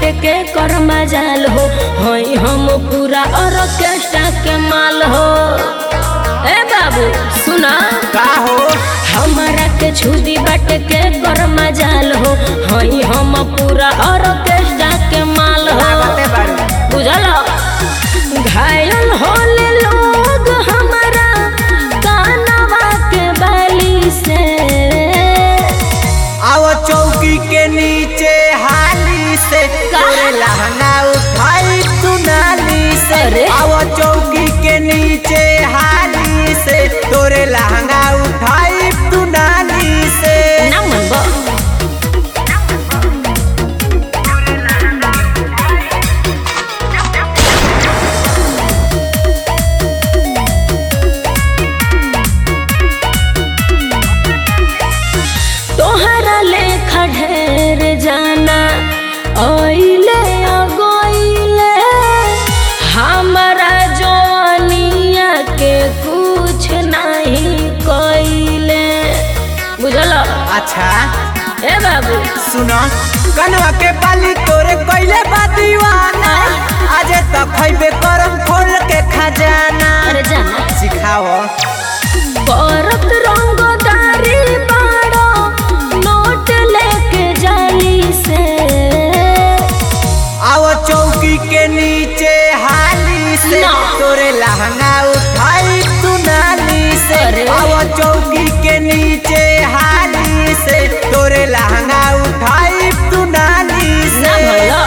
के कर मजाल हो हई हम पूरा ऑर्केस्ट्रा के माल हो ए बाबू सुना का हो हमारा के छुदी बाट के कर मजाल हो हई हम पूरा ऑर्केस्ट्रा के माल हो लागते बारू बुझल घायल होले लोग हमारा कानवा के बाली से आओ चौकी के नीचे हाली से तोरे लहंगा उठाई तू नाली से अरे। आओ चौकी के नीचे हाली से तोरे लहंगा उठाई तू नाली से ना मनबो तोहरा लेखा ढेर जाना ओइले अगोइले हमरा जवानिया के कुछ नहीं कइले बुझल अच्छा ए बाबू सुनो कनवा के बाली तोरे कोइले बा दीवाना आज तक खइबे करम खोल के खजाना अरे जाना सिखाओ बरत रंगदारी बाड़ो नोट लेके जाली से आओ चौकी के नीचे हाली से ना। तोरे लहंगा उठाई तू नाली से अरे। आओ चौकी के नीचे हाली से तोरे लहंगा उठाई तू नाली ना से भला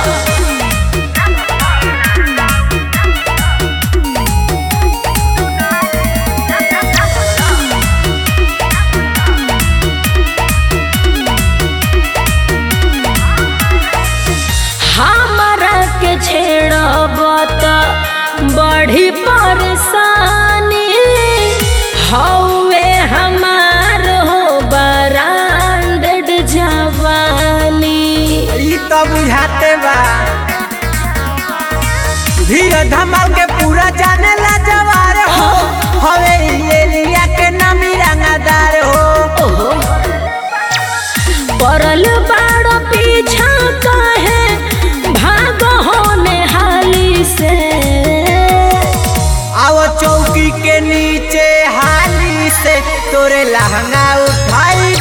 हमरा के छेड़ब त बड़ी परेशानी हौवे हमार हो ब्रांडेड जवानी ई तो बुझाते बा धीरे धमाल के पूरा जाने ला जवार हो हवे ई एरिया के नामी रंगदार हो ओहो पड़ल बाड़ पीछा काहे भाग होने हाली से आओ चौकी के नीचे हाली से तोरे लहंगा उठाई